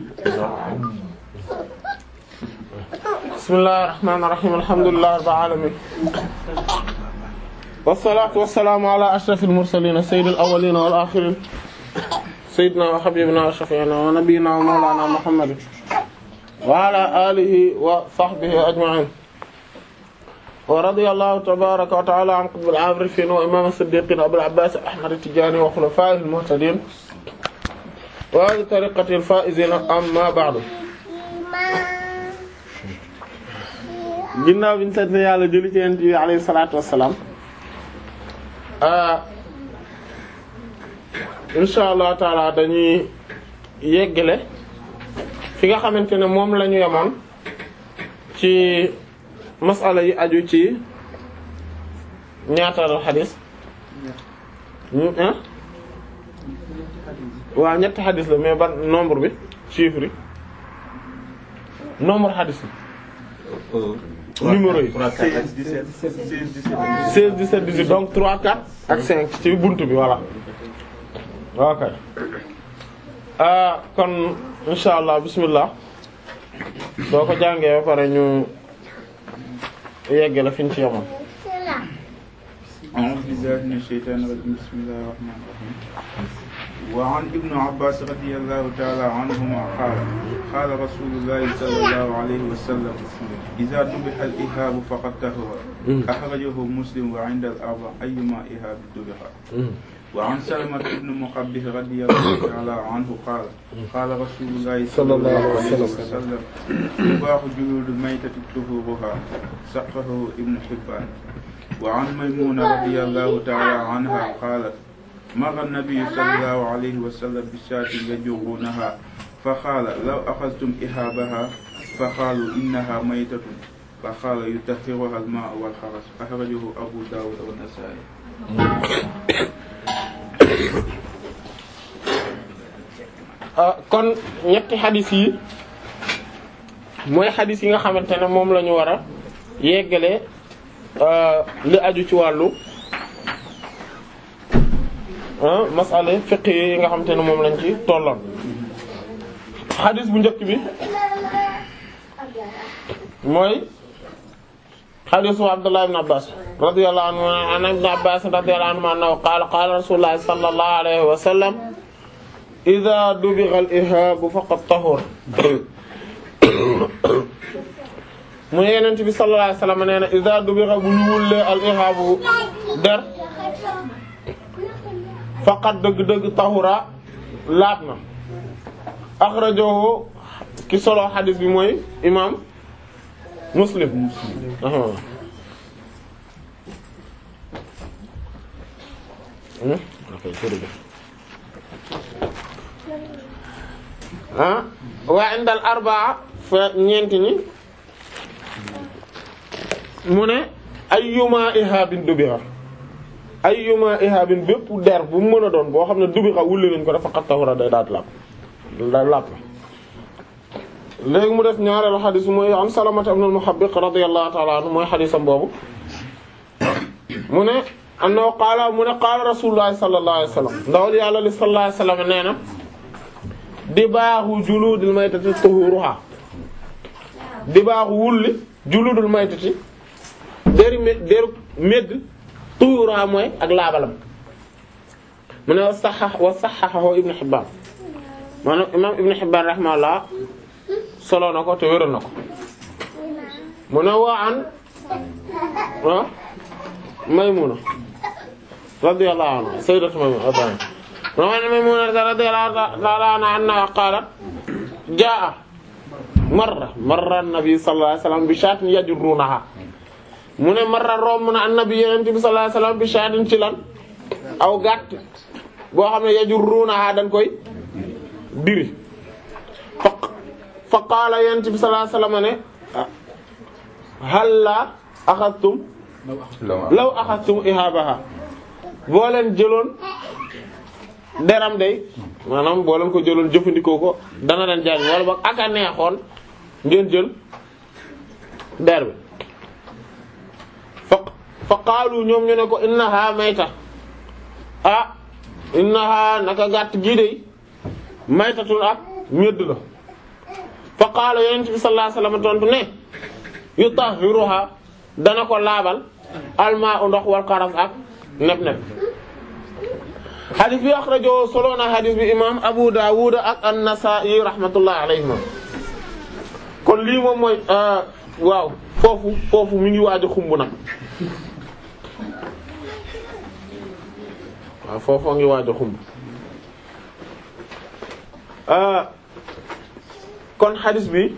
bismillahir rahmanir rahim alhamdulillahi rabbil alamin wassalatu wassalamu ala ashrafil mursalin sayyidil awwalin wal akhirin sayyidina wa habibina wa shafi'ina wa nabiyyina wa mawlana muhammadin wa ala alihi wa sahbihi ajma'in wa radiyallahu tabaraka wa ta'ala an qutbil arifin wa imam as-siddiqin abul abbas ahmad at-tijani wa khulafa'ihil muhtadin wa ahli tariqatil faa'izin amma ba'du ginnaaw bi ñu sant yàlla julli ci yonent bi alayhi salaatu wassalaam insha allah taala dañuy yeggale fi nga xamante ne moom la ñu yemoon ci masala yi aju ci ñaataal xadis waaw ñetti xadis la mais ban nombre bi chiffre yi nombre xadis yi numéro yi 16 17 18 donc 3 4 ak 5 ci buntu bi voilà ok ah kon insha allah bismillah boo ko jàngee ba pare ñu yeggale fi ñu ci yemoon أعوذ بالله من الشيطان الرجيم بسم الله الرحمن الرحيم وعن ابن عباس رضي الله تعالى عنهما قال قال رسول الله صلى الله عليه وسلم إذا ذبح الإهاب فقد طهر أخرجه مسلم وعند الأربع أيما إهاب ذبح وعن سلمة بن مقبه رضي الله تعالى عنه قال قال رسول الله صلى الله عليه وسلم تباح جلود الميتة طهورها سقه ابن حبان وعن ميمونة رضي الله تعالى عنها قالت مر النبي صلى الله عليه وسلم بشاة يجرونها فقال لو أخذتم إهابها فقالوا إنها ميتة فقال يطهرها الماء والخرس أخرجه أبو داود والنسائي kon ñetti xadis yi mooy xadis yi nga xamante ne moom la ñu war a yeggale li aju ci wàllu masala fiqh yi nga xamante ne moom lañ ci tolloon xadis bu njëkk bi mooy xadisu Abdullah ibn Abbas radiyallahu anhu an ibn Abbas radiyallahu anhu annahu qaala qaala rasulullah sallallahu alayhi wa sallam idha dubigha al-ihab faqad tahur mu ne Yonent bi sallallahu alayhi wa sallam nee na idha dubigha bu ñu wullee al-ihab der faqad dëgg-dëgg tahura laab na akhrajahu ki solo xadis bi mooy imam Muslim ah waa indal arbaa fa ñeenti ñi mu ne ayyuma ihabin dubira ayyuma ihabin bépp der bu mu mën a doon boo xam ne dubira wulli nañ ko dafa xat tawra day daat làpp day làpp léegi mu def ñaareelu xadis mooy an Salamata ibn al-Muhabbiq radiyallahu ta'ala anhu mooy xadisam boobu mu ne annahu qaala mu ne qaala rasulullah sallallahu alayhi wasallam ndawal yàlla li sallallahu alayhi wasallam nee na dibaaxu juludul maytati tuhuruha dibaaxu wulli juludul maytati deri mé deru médd tuhuruha mooy ak laabalam mu ne wa saxax wa saxaxahu Ibn Hibbaan maanaam imaam Ibn Hibbaan rahimahullah solo na ko te wéral na ko mu ne waa an ah Maymuna radiyallahu anha sayyidatu Maymuna radiyallahu anha Maymuna radiyallahu ta'ala anha qalat jaa marra marra an-nabi sallallahu alayhi wasallam bi shaatin yajrunaha mu ne marra romb na an-nabi yonent bi sallallahu alayhi wasallam bi shaatin ci lan aw gàtt boo xam ne yajrunaha dañ koy diri fa qaala yonent bi sallallahu alayhi wasallam ne halla axadtum law axadtum ihabaha boo leen jëloon deram day maanaam boo leen ko jëloon jëfandikoo ko dana leen jariñ wala boog aka neexoon ngeen jël der bi fa fa qaalu ñoom ñu ne ko innaha mayta ah innaha naka gàtt gii day maytatun ak medd la qaala yonent bi sallallahu alayhi wasallam tontu ne yutahhiruha dana ko laabal almaa u ndox wal qaras ak neb-neb xadis bi axrajo solo na xadis bi imam Abu Dawud ak an-Nasa'i rahmatullah alayhima kon lii moom mooy waaw foofu foofu mi ngi waaj a xumb nag waaw foofu ngi waaj a xumb kon xadis bi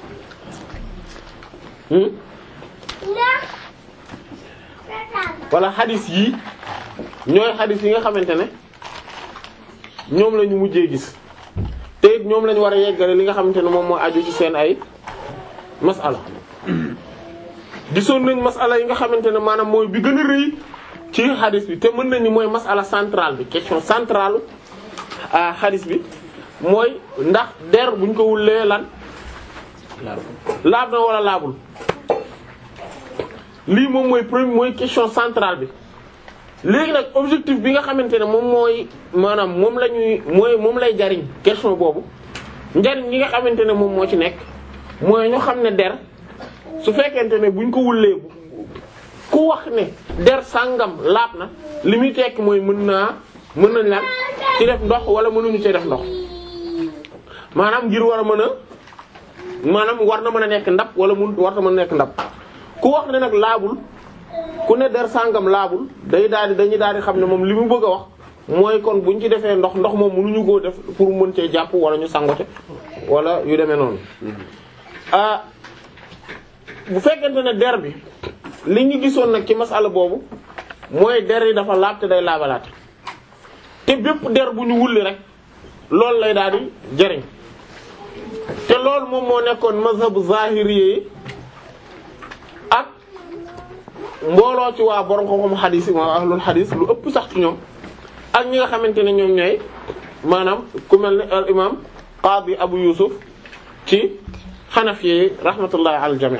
wala xadis yi ñooy xadis yi nga xamante ne ñoom la ñu mujjee gis te it ñoom la ñu war a yeggale li nga xamante ne moom moo aju ci seen ay masala gisoon nañ masala yi nga xamante ne maanaam mooy bi gën a rëy ci xadis bi te mën nañu mooy masala centrale bi question centrale a xadis bi mooy ndax der buñ ko wullee lan laab na wala laabul lii moom mooy premier mooy question centrale bi léegi nag objectif bi nga xamante ne moom mooy maanaam moom la ñuy mooy moom lay jariñ question boobu njariñ li nga xamante ne moom moo ci nekk mooy ñu xam ne der su fekkente ne buñ ko wullee ku wax ne der sàngam laab na li muy tekk mooy mën naa mën nañ lan ci def ndox wala mënuñu ci def ndox maanaam ngir war a mën a maanaam war na mën a nekk ndab wala mun war na mën a nekk ndab ku wax ne nag laabul ku ne der sàngam laabul day daal di dañuy daal di xam ne moom li mu bëgg a wax mooy kon buñ ci defee ndox ndox moom mënuñu koo def pour mën cee jàpp wala ñu sangote wala yu demee noonu ah bu fekkente ne der bi li ñu gisoon nag ci masala boobu mooy der yi dafa laab te day laabalaat te bépp der bu ñu wulli rek loolu lay daal di jëriñ te loolu moom moo nekkoon mazhabu zahiri yi ak mbooloo ci waa borom xam-xam xadis yi waa ahlul xadis lu ëpp sax ci ñoom ak ñi nga xamante ne ñoom ñooy maanaam ku mel ne al imam qadi abu yusuf ci xanafi yi rahmatullahi al jami'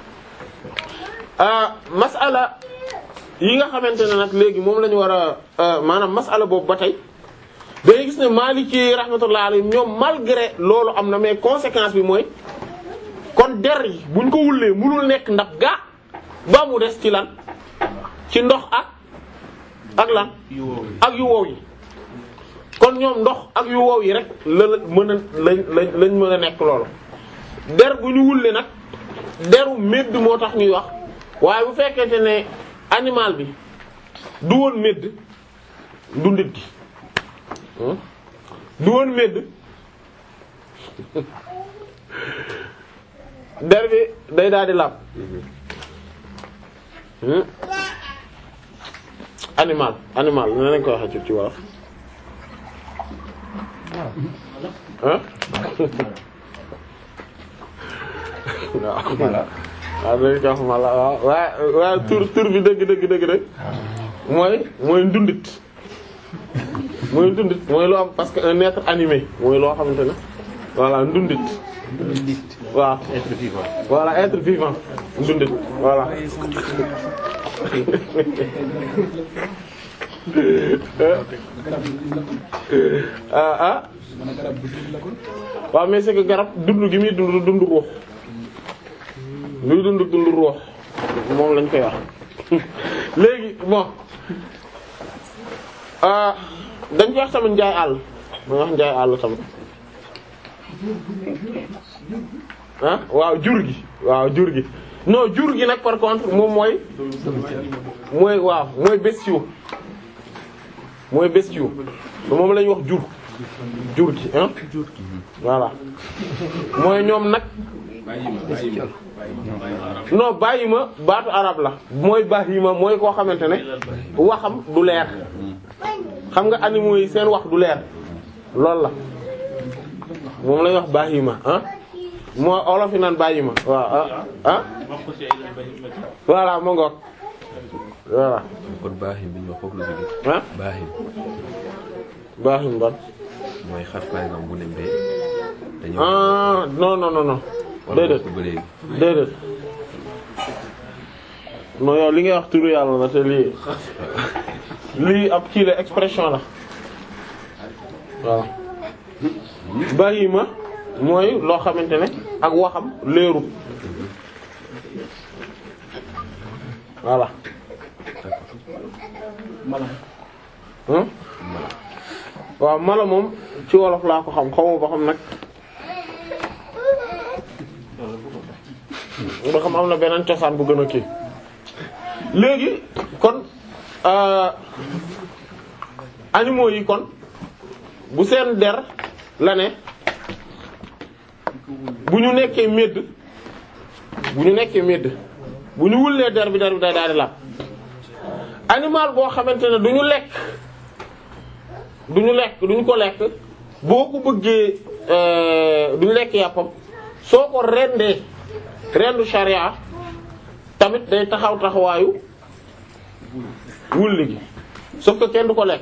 masala yi nga xamante ne nag léegi moom la ñu war a maanaam masala boobu ba tey dañuy gis ne Maliki rahmatullahi alayhi ñoom malgré loolu am na mais conséquence bi mooy kon der yi buñ ko wullee mënul nekk ndax gaa ba mu des ci lan ci ndox ak ak lan ak yu wow yi kon ñoom ndox ak yu wow yi rek la la mën a lañ lañ lañ mën a nekk loolu der bu ñu wulle nag deru médd moo tax ñuy wax waaye bu fekkente ne animal bi du woon médd dundit gi du woon médd der bi day daal di laab animal animal ne nañ ko waxee ci ci wolof ah waaw waaw dañ ko wax mala waaw waa waa tur tur bi dëgg dëgg dëgg dëgg mooy mooy ndundit mooy ndundit mooy loo am parce que un être animé mooy loo xamante ne voilà ndundit waaw être vivant. voilà être vivant ndundit voilà ah ah waaw mais c'est que garab dund gi muy dund dund ruux luy dund dund ruux moom lañ koy wax léegi bon ah dañ koy wax tamit njaay àll ma wax njaay àll tamit ah waaw jur gi waaw jur gi non jur gi nag par contre moom mooy mooy waaw mooy bestiaux mooy bestiaux moom la ñuy wax jur jur gi ah voilà mooy ñoom nag non bàyyi ma baatu arab la mooy bahima mooy koo xamante ne waxam du leer xam nga animaux yi seen wax du leer loolu la moom lañuy wax bahima ah moo olof yi naan bahima waaw ah ah voilà ma ngoog voilà kon baaxim bi ñu wax foofu la jógee. ah baaxim bahim ban mooy xar par exemple bu ne mbee. dañoo ah non non non non déedéet ba léegi. déedéet non yow li ngay wax turu yàlla la te lii lii ab kii la expression la waaw bahima mooy loo xamante ne ak waxam leerul voilà hein waaw mala moom ci wolof laa ko xam xawma ba xam nag ba xam am na beneen cosaan bu gën a kii léegi kon euh, animaux yi kon bu seen der la ne bu ñu nekkee médd bu ñu nekkee médd bu ñu wullee der bi der bi day daal di laab animal boo xamante ne du ñu lekk du ñu lekk du ñu ko lekk boo ko bëggee euh, du ñu lekk yàppam soo ko rendee rendu sharia tamit day taxaw taxawaayu wulli gi sauf que kenn du ko lekk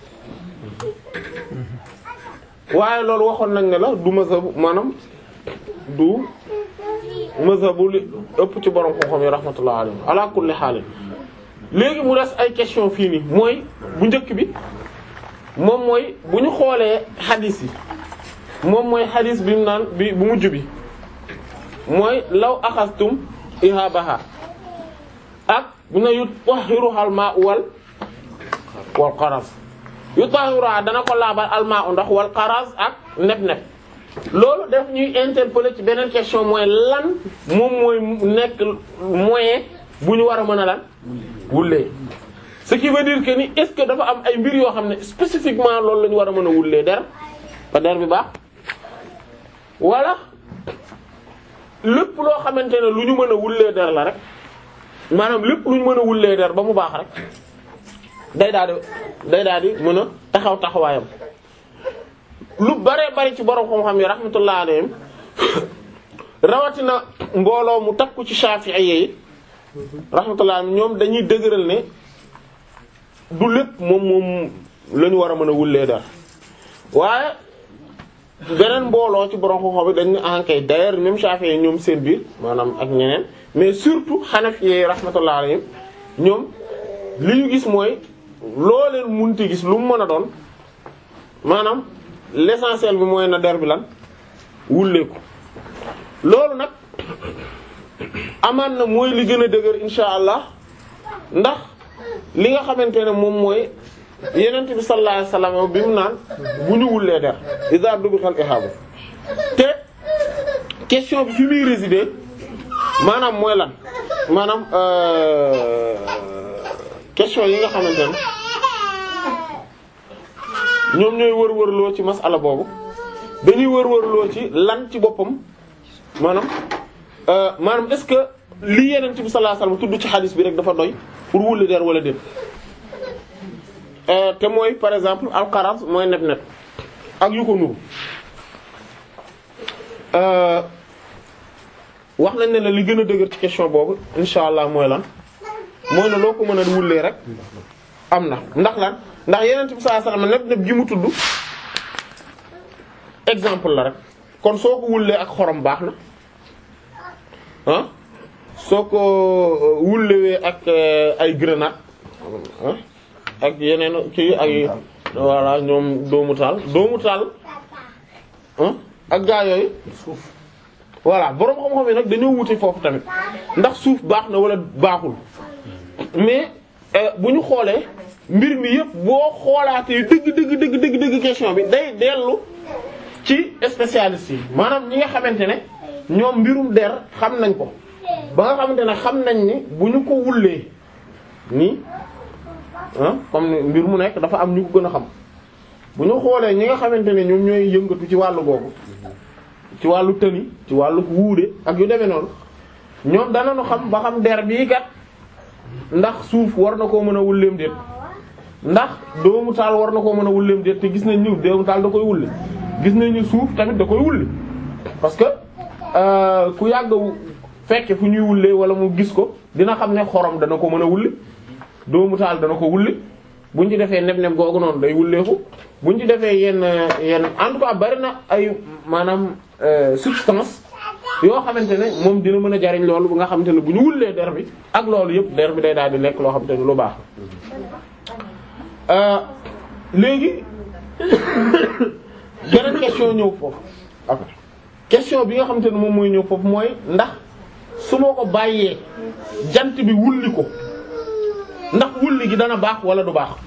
waaye loolu waxoon nañ ne la du mazhabu maanaam du mazhabu li ëpp ci borom xam-xam yi rahmatullah alayhi ala kulli xaalin léegi mu des ay question fii nii mooy bu njëkk bi moom mooy bu ñu xoolee xadis yi moom mooy xadis bi mu naan bi bu mujj bi mooy law axastum ihabaha ak bu ne yu tahiruhal ma wal wal qaras yu tahiruha dana ko laabal almaa u ndox wal qaras ak neb-neb loolu def ñuy interpeller ci beneen question mooy lan moom mooy nekk moyen bu ñu war a mën a lan wullee ce qui veut dire que ni est-ce que dafa am ay mbir yoo xam ne spécifiquement loolu la ñu war a mën a wullee der ba der bi baax wala lépp loo xamante ne lu ñu mën a wullee der la rek maanaam lépp lu ñu mën a wullee der ba mu baax rek day daal di day daal di mën a taxaw taxawaayam lu bare bari ci borom xam-xam yi rahmatullah alayhim rawatina mbooloo mu takku ci Shafi'i yi rahmatullah ñoom dañuy dëgëral ne du lépp moom moom la ñu war a mën a wullee der waaye beneen mbooloo ci borom xam-xam yi dañ ne ankay d'ailleurs même Shafi'i ñoom seen biir maanaam ak ñeneen mais surtout Hanafi yi rahmatullah alayhim ñoom li ñu gis mooy loo leen munti gis lu mu mën a doon maanaam l'essentiel bi mooy na der bi lan wulleeku loolu nag amaan na mooy li gën a dëgër insha allah ndax li nga xamante ne moom mooy yenent bi sallallahu alayhi wasallam bi mu naan bu ñu wullee der iza dubikhal ihaba te question bi fi muy résider maanaam mooy lan maanaam euh, question yi nga xamante ne ñoom ñooy wër-wërloo ci masala boobu dañuy wër-wërloo ci lan ci boppam maanaam euh, maanaam est-ce que li yenent bi sallallahu alayhi wasallam tudd ci xadis bi rek dafa doy pour wulli der wala déet te mooy par exemple alxaras mooy neb-neb ak yu ko nuru wax nañ ne la li gën a dëgër ci question boobu insha allah mooy lan mooy ne loo ko mën a wullee rek am na ndax lan ndax yeneen bi sallallahu alayhi wasallam neb-neb gi mu tudd exemple la rek kon soo ko wullee ak xorom baax na ah soo ko wullewee ak ay grenade ah ak yeneen kii ay voilà ñoom doomu taal doomu taal ak gaa yooyu voilà boroom xam-xam yi nag dañoo wuti foofu tamit ndax suuf baax na wala baaxul mais bu ñu xoolee mbir mi yëpp boo xoolaatee dëgg dëgg dëgg dëgg dëgg question bi day dellu ci spécialiste yi maanaam ñi nga xamante ne ñoom mbirum der xam nañ ko ba nga xamante ne xam nañ ni bu ñu ko wullee nii ah comme ni mbir mu nekk dafa am ñu ko gën a xam bu ñu xoolee ñi nga xamante ne ñoom ñooy yëngatu ci wàllu googu ci wàllu tëni ci wàllu wuude ak yu demee noonu ñoom danañu xam ba xam der bii kat ndax suuf war na koo mën a wulleem déet ndax doomu taal war na koo mën a wulleem déet te gis nañ ni doomu taal da koy wulli gis nañ ni suuf tamit da koy wulli parce que euh, ku yàgg fekke fu ñuy wullee wala mu gis ko dina xam ne xorom dana ko mën a wulli doomu taal dana ko wulli buñ ci defee neb-neb googu noonu day wulleeku buñ ci defee yenn yenn en tout cas bari na ay maanaam substance yoo xamante ne moom dina mën a jariñ loolu bu nga xamante ne bu ñu wullee der bi ak loolu yëpp der bi day daal di nekk loo xamante ne lu baax la léegi beneen question ñëw foofu ok question bi nga xamante ne moom mooy ñëw foofu mooy ndax su ma ko bàyyee jant bi wulli ko ndax wulli gi dana baax wala du baax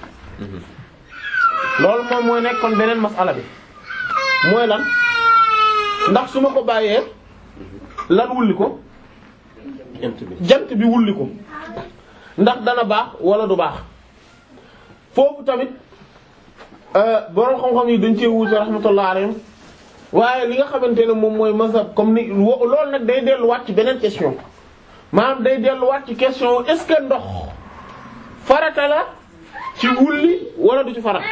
loolu moom mooy nekkoon beneen masala bi mooy lan ndax su ma ko bàyyee lan wulli ko jant bi jant bi wulli ko ndax dana baax wala du baax foofu tamit borom xam-xam yi dañ cee wuute rahmatullah alayhim waaye li nga xamante ne moom mooy mazhab comme ni wo- loolu nag day delluwaat ci beneen question maanaam day delluwaat ci question est-ce que ndox farata la ci wulli wala du ci farata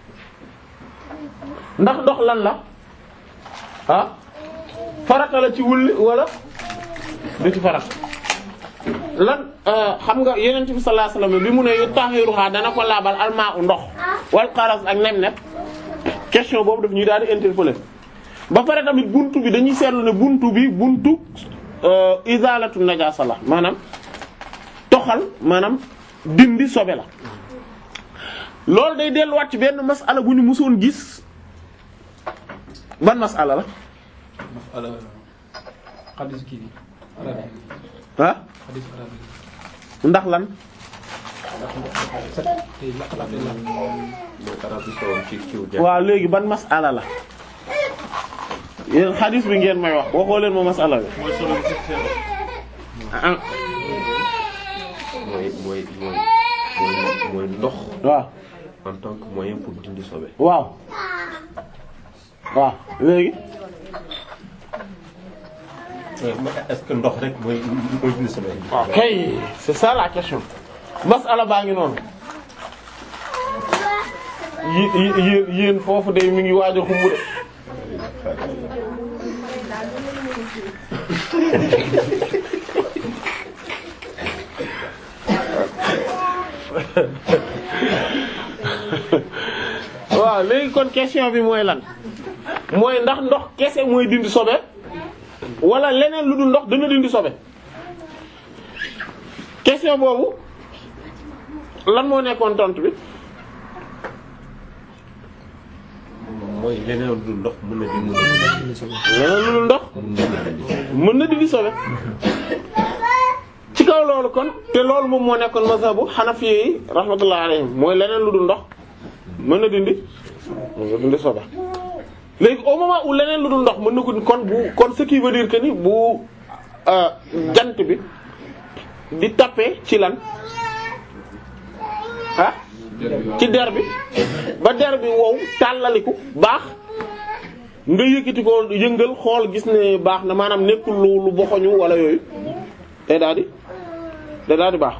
ndax ndox lan la ah farata la ci wulli wala du ci farata lan xam nga yonent bi sallallahu alayhi wasallam bi mu ne yu tahiruha dana ko laabal almaa u ndox wal qaras ak nem-nem question boobu daf ñuy daal di interpeller ba pare tamit buntu bi dañuy seetlu ne buntu bi buntu izalatu najasa la maanaam toxal maanaam dindi sobe la loolu day delluwaat ci benn masala bu ñu mësoon gis ban masala la masala xadis kii bi arabe ah xadis arabe ndax lan ndax ndox dafa set tey lakk-lakk la mooy arab bi sowoon ci kiw ja waaw léegi ban masala la yéen xadis bi ngeen may wax waxoo leen ma masala bi mooy solo bi ci seen ah mooy mooy mooy mooy mooy ndox waaw en tant que moyen pour dindi sobe waaw waaw léegi est-ce que ndox rek mooy mooy dindi sobe ok c'est ça la question masala baa ngi noonu yi yi yéen yéen foofu de mi ngi waaj a xumb de waaw léegi kon question bi mooy lan mooy ndax ndox kese mooy dindi sobe wala leneen lu dul ndox dana dindi sobe question boobu lan moo nekkoon tontu bi mooy leneen lu dul ndox mën na dindi leneen lu dul ndox mën na dindi sobe ci kaw loolu kon te loolu moom moo nekkoon mazhabu hanafi yi rahmatullah alayhim mooy leneen lu dul ndox mën na dindi mën na dindi sobe léegi au moment où leneen lu dul ndox mën na ko kon bu kon ce qui veut dire que ni bu euh, jant bi di taper ci lan ah ci der bi ba der bi wow tàllaliku baax nga yëkkati ko yëngal xool gis ne baax na maanaam nekkul lu lu boxoñu wala yooyu day daal di day daal di baax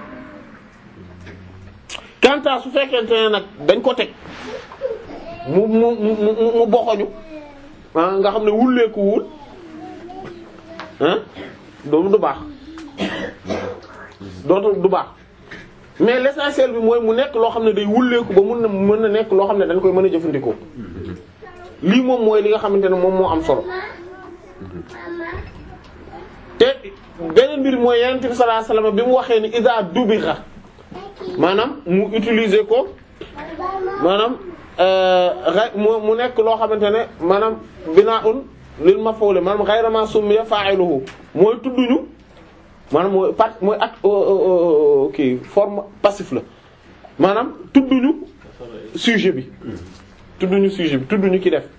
kanta su fekkente ne nag dañ ko teg mu mu mu mu mu boxoñu ah nga xam ne wulleeku wul ah doomu du baax dootu du baax mais l'essentiel bi mooy mu nekk loo xam ne day wulleeku ba mun na mën na nekk loo xam ne dañ koy mën a jëfandikoo lii moom mooy li nga xamante ne moom moo am solo te beneen mbir mooy yonent bi sallallahu alayhi wasallam bi mu waxee ni iza dubira maanaam mu utiliser ko maanaam ra- mu mu nekk loo xamante ne maanaam binaa'un lil maf'ul maanaam ghayra ma summiya fa'iluhu mooy tudduñu maanaam mooy part mooy ak kii forme passif la maanaam tudduñu sujet bi tudduñu sujet bi tudduñu ki def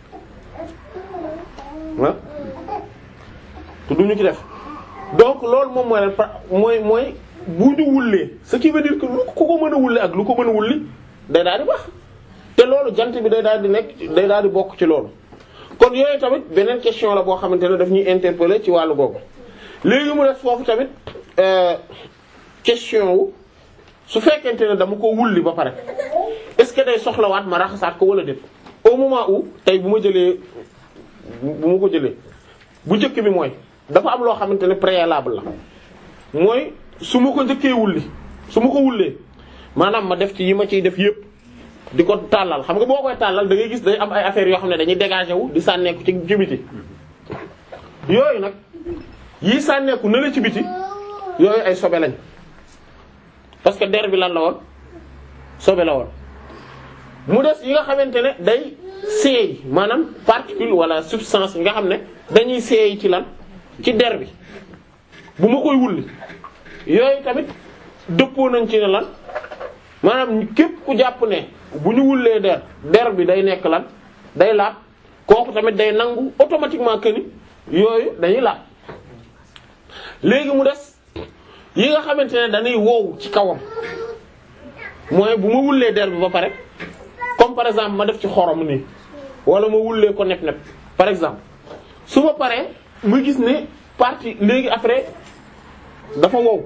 ah tudduñu ki def donc loolu moom mooy lan mooy mooy bu ñu wullee ce qui veut dire que lu ku ko mën a wulle ak lu ko mën a wulli day daal di baax te loolu jant bi day daal di nekk day daal di bokk ci loolu kon yooyu tamit beneen question la boo xamante ne daf ñuy interpeller ci wàllu googu léegi mu def foofu tamit question wu su fekkente ne dama ko wulli ba pare est-ce que day soxlawaat ma raxasaat ko wala déet au moment où tey bu ma jëlee bu ma ko jëlee bu njëkk bi mooy dafa am loo xamante ne préalable la mooy su ma ko njëkkee wulli su ma ko wullee maanaam ma def ci yi ma ciy def yépp di ko tàllal xam nga boo koy tàllal da ngay gis day am ay affaires yoo xam ne dañuy dégager wu di sànneeku ci ci biti yooyu nag yi sànneeku na la ci biti yooyu ay sobe lañ parce que der bi lan la woon sobe la woon mu des yi nga xamante ne day seey maanaam particule wala substance yi nga xam ne dañuy seey ci lan ci der bi bu ma koy wulli yooyu tamit dëppoo nañ ci ne lan maanaam képp ku jàpp ne bu ñu wullee der der bi day nekk lan day laab kooku tamit day nangu automatiquement que ni yooyu dañuy laab léegi mu des yi nga xamante ne dañuy wow ci kawam mooy bu ma wullee der bi ba pare comme par exemple ma def ci xorom nii wala ma wullee ko nepp nepp par exemple su ma paree ma gis ne partie léegi après dafa wow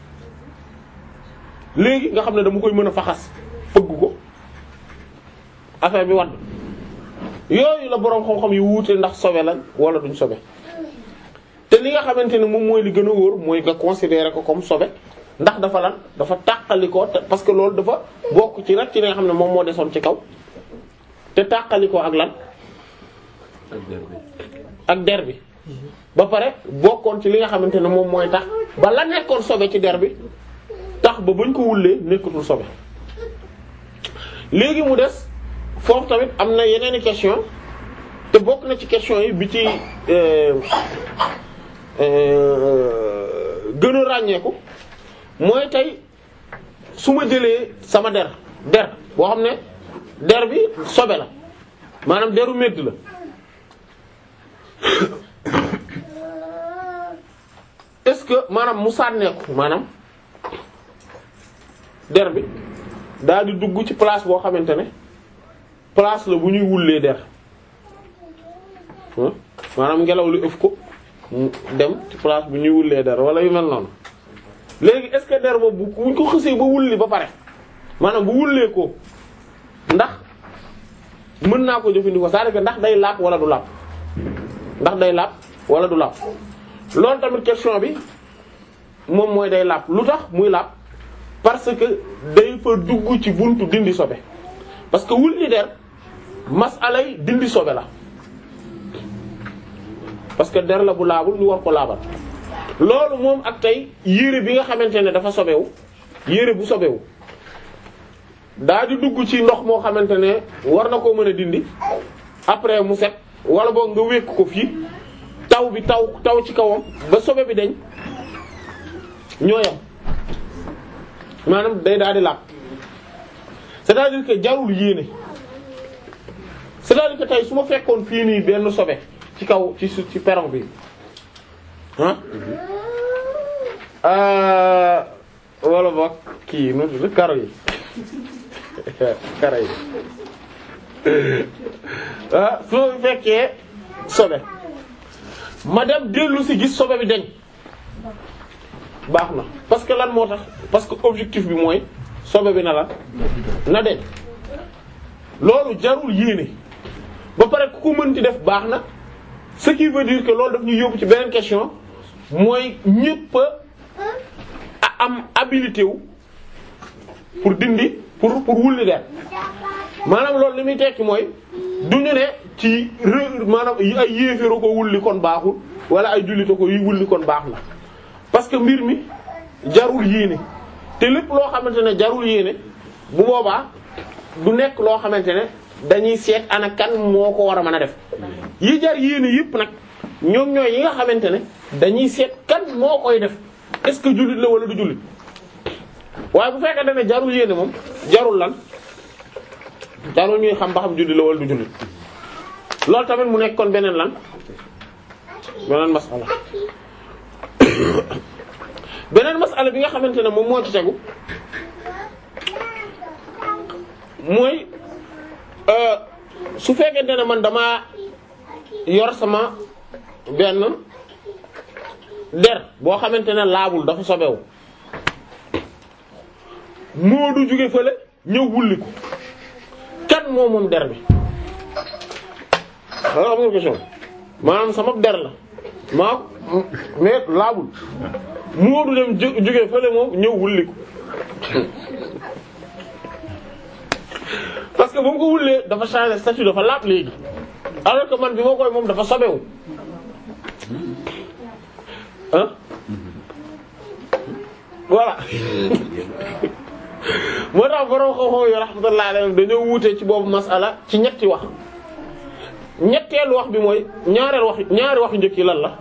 léegi nga xam ne dama koy mën a faxas fëgg ko affaire bi wadd yooyu la boroom xam-xam yi wuute ndax sobe lañ wala duñ sobe te li nga xamante ne moom mooy li gën a wóor mooy nga considérer ko comme sobe ndax dafa lan dafa tàqalikoo te parce que loolu dafa bokk ci rek ci li nga xam ne moom moo desoon ci kaw te tàqalikoo ak lan ak der bi ak der bi ba pare bokkoon ci li nga xamante ne moom mooy tax ba la nekkoon sobe ci der bi tax ba buñ ko wullee nekkatul sobe léegi mu des foofu tamit am na yeneeni question te bokk na ci question yi bi ci euh, euh, gën a ràññeeku mooy tey su ma jëlee sama der der boo xam ne der bi sobe la maanaam deru medd la est-ce que maanaam mu sànneeku maanaam der bi daal di dugg ci place boo xamante ne place la bu ñuy wullee der hmm? maanaam ngelaw li ëf ko mu dem ci place bu ñuy wullee der wala yu mel noonu léegi est-ce que der boobu bu ñu ko xësee ba wulli ba pare maanaam bu wullee ko ndax mën naa ko jëfandikoo c'est-à-dire que ndax day lapp wala du lapp ndax day lapp wala du lapp loolu tamit question bi moom mooy day lapp lu tax muy lapp parce que day fa dugg ci buntu dindi sobe parce que wulli der masalay dindi sobe la parce que der la bu laabul ñu war ko laabal loolu moom ak tey yére bi nga xamante ne dafa sobewu yére bu sobewu daa di dugg ci ndox moo xamante ne war na koo mën a dindi après mu set wala boog nga wékk ko fii taw bi taw taw ci kawam ba sobe bi dañ ñoo yam maanaam day daal di laab c'est-à-dire que jarul yéene c'est-à-dire que tey su ma fekkoon fii nii benn sobe ci kaw ci su ci perron bi ah wala boog kii nu tudd karo yi karo yi ah su ma fekkee sobe ma dem dellu si gis sobe bi dañ baax na parce que lan moo tax parce que objectif bi mooy sobe bi na la na deñ loolu jarul yéene ba pare ku ko mënti def baax na ce qui veut dire que loolu daf ñu yóbbu ci beneen question mooy ñépp a am habilité wu pour dindi pour pour wulli der maanaam loolu li muy tekki mooy du ñu ne ci ré maanaam ay yéeféero ko wulli kon baaxul wala ay jullite ko yi wulli kon baax na parce que mbir mi jarul yéene te lépp loo xamante ne jarul yéene bu boobaa du nekk loo xamante ne dañuy seet ana kan moo ko war a mën a def yi jar yéene yépp nag ñoom ñooy yi nga xamante ne dañuy seet kan moo koy def est-ce que jullit la wala du jullit waaye bu fekkee ne jarul yéene moom jarul lan jarul ñuy xam ba xam jullit la wala du jullit loolu tamit mu nekk kon beneen lan beneen masala beneen masala bi nga xamante ne moom moo ci tegu mooy su fekkente ne man dama yor sama benn der boo xamante ne laabul dafa sobewu moo du jóge fële ñëw wulli ko kan moo moom der bi xanaa am nga question maanaam sama der la maa mais laabul moo du dem jó- jóge fële moom ñëw wulli ko parce que ba mu ko wullee dafa changer statut dafa laab léegi alors que man bi ma koy moom dafa sobewu ah voilà moo tax borom xam-xam yi rahmatullahi alayhim dañoo wuute ci boobu masala ci ñetti wax ñetteelu wax bi mooy ñaareel wax ñaari wax yu njëkk yi lan la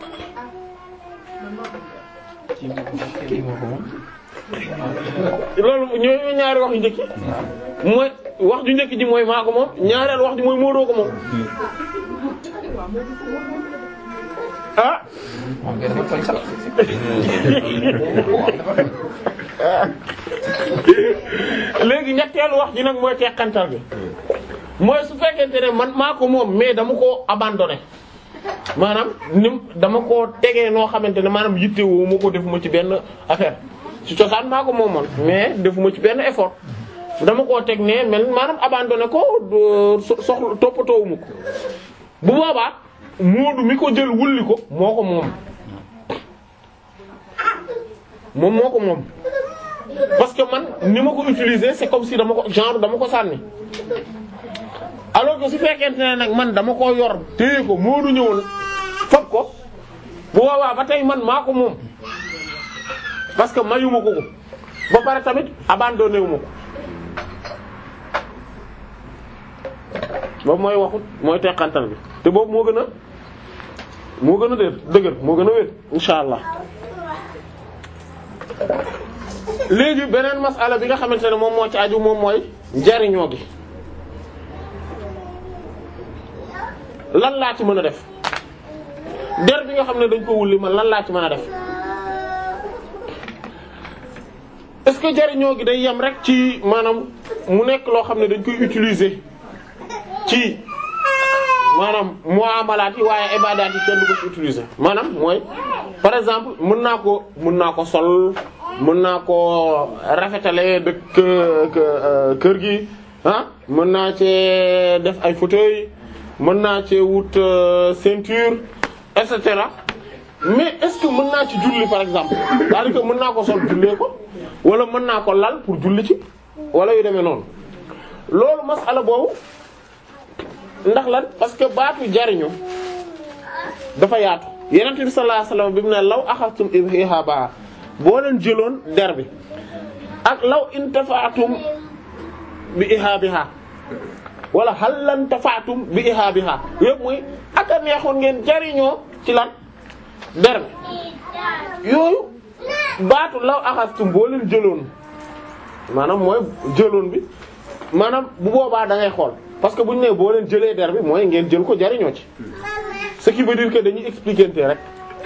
loolu ñooy ñaari wax yu njëkk yi mooy wax ju njëkk ji mooy maa ko moom ñaareel wax ji mooy Modou ko moom ah moom kay dafa tooñ sax. léegi ñetteelu wax ji nag mooy teqantal bi mooy su fekkente ne man maa ko moom mais dama koo abandonné maanaam nim dama koo tegee noo xamante ne maanaam yittewoo ma ko defuma ci benn affaire ci cosaan maa ko moomoon mais defuma ci benn effort dama koo teg ne mel maanaam abandonné ko do- so- soxla toppatoowuma ko bu boobaa moodu mi ko jël wulli ko moo ko moom moom moo ko moom parce que man ni ma ko utiliser c'est comme si dama ko genre dama ko sànni alors que su fekkente ne nag man dama ko yor téye ko moodu ñëwoon fab ko bu boobaa ba tey man maa ko moom parce que mayuma ko ko ba pare tamit abandonné wu ma ko boobu mooy waxut mooy teqantal bi te boobu moo gën a moo gën a dë dëgër moo gën a wér insha allah léegi beneen masala bi nga xamante ne moom moo ci aju moom mooy njariñoo gi lan laa ci mën a def der bi nga xam ne dañ ko wulli man lan laa ci mën a def est-ce que jariñoo gi day yem rek ci maanaam mu nekk loo xam ne dañ koy utiliser ci maanaam muamalaat yi waaye ibadaat yi kenn du ko ci utiliser maanaam mooy par exemple mën naa ko mën naa ko sol mën naa ko rafetale dëkk kë- kër gi ah mën naa cee def ay fauteuil mën naa cee wut euh, ceinture et cetera mais est-ce que mën naa ci julli par exemple c'est-à-dire que mën naa ko sol jullee ko wala mën naa ko lal pour julli ci wala yu demee noonu loolu masala boobu ndax lan parce que baatu jariñu dafa yaatu yenent bi sallallahu alayhi wasallam bi mu ne law axastum ihaba boo leen jëloon der bi ak law intafaatum bi ihabiha wala hal lan tafaatum bi ihabiha yëpp muy ak a neexoon ngeen jariñoo ci lan der bi yooyu baatu law axastum boo leen jëloon maanaam mooy jëloon bi maanaam bu boobaa da ngay xool parce que bu ñu nee boo leen jëlee der bi mooy ngeen jël ko jariñoo ci ce qui veut dire que dañuy expliquer rek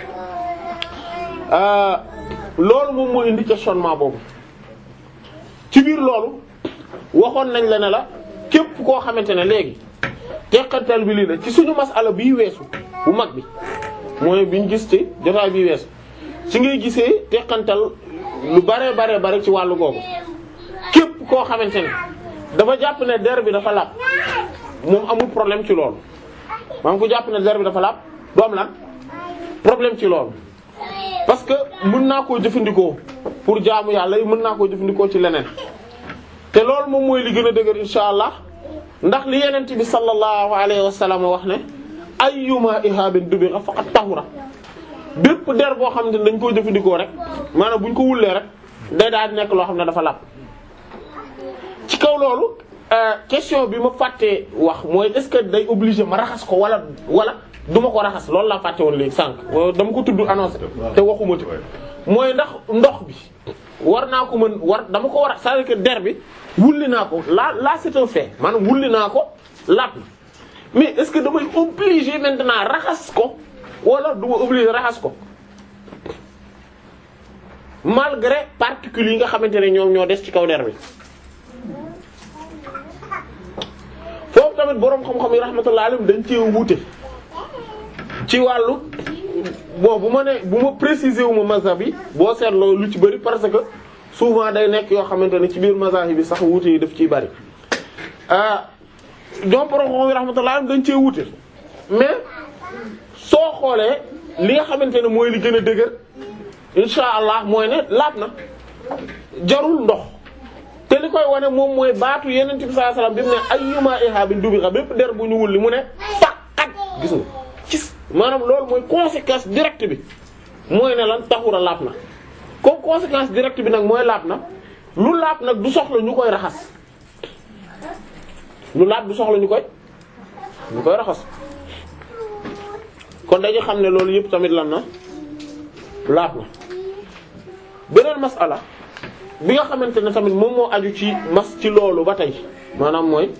euh, loolu moom moo indi questionnement boobu ci biir loolu waxoon nañ la ne la képp koo xamante ne léegi teqantal bi lii la ci suñu masala bii weesu bu mag bi mooy biñ gis ci jotaay bii weesu ci ngay gisee teqantal lu bare bare bare ci wàllu googu képp koo xamante ne dafa jàpp ne der bi dafa laab moom amul problème ci loolu maanaam ku jàpp ne der bi dafa laab du am lan problème ci loolu parce que mën naa koo jëfandikoo pour jaamu yàlla yi mën naa koo jëfandikoo ci leneen te loolu moom mooy li gën a dëgër insha allah ndax li yenent bi sallallahu alayhi wa sallam wax ne ayyuma ihabin dubira faqad tahura bépp der boo xam ne dañ koo jëfandikoo rek maanaam buñ ko wullee rek day daal di nekk loo xam ne dafa laab ci kaw loolu question bi ma fàttee wax mooy est-ce que day obligé ma raxas ko wala wala du ma ko raxas loolu laa fàtte woon léegi sànq dama ko tudd annoncé te waxuma ci mooy ndax ndox bi war naa ko mën war dama ko war a c'est-à-dire que der bi wulli naa ko là là c'est un fait maanaam wulli naa ko laat na mais est-ce que damay obligé maintenant raxas ko wala du ma obligé raxas ko malgré particules yi nga xamante ne ñoom ñoo des ci kaw der bi foofu tamit boroom xam-xam yi rahmatullah alayhim dañ cee wuute ci wàllu bon bu ma ne bu ma préciser wu ma mazhab yi boo seetloo lu ci bari parce que souvent day nekk yoo xamante ne ci biir mazhab bi sax wuute yi daf ciy bari ah donc boroom xam-xam yi rahmatullah alayhim dañ cee wuute mais soo xoolee li nga xamante ne mooy li gën a dëgër insha allah mooy ne laab na jarul ndox te li koy wane moom mooy baatu yeneen bi sallallahu alayhi wasallam bi mu ne ayyuma ihabin dubixa bépp der bu ñu wulli mu ne faqat gis nga gis maanaam loolu mooy conséquence directe bi mooy ne lan taxura laab na comme conséquence directe bi nag mooy laab na lu laab nag du soxla ñu koy raxas lu laab du soxla ñu koy ñu koy raxas kon dañu xam ne loolu yëpp tamit lan na laab na beneen masala bi nga xamante ne tamit moom moo aju ci mas ci loolu ba tey maanaam mooy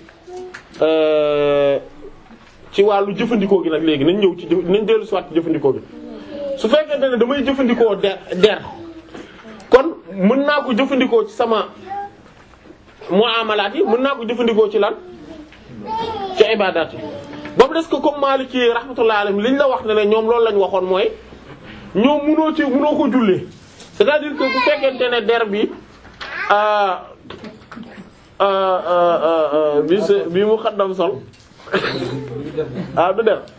ci wàllu jëfandikoo gi nag léegi nañ ñëw ci jëf nañ dellu si waat ci jëfandikoo gi su fekkente ne damay jëfandikoo der der kon mën naa ko jëfandikoo ci sama muamalaat yi mën naa ko jëfandikoo ci lan ci ibaadaat yi ba mu des ko comme Maliki rahmatullahi alayhi liñ la wax ne ne ñoom loolu lañ waxoon mooy ñoom mënoo ci mënoo ko jullee c'est-à-dire que bu fekkente ne der bi bi s bi mu xaddam sol ah du der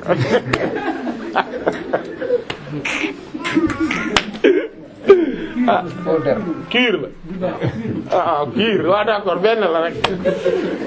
ah kiir la ah kiir waaw d'accord benn la rek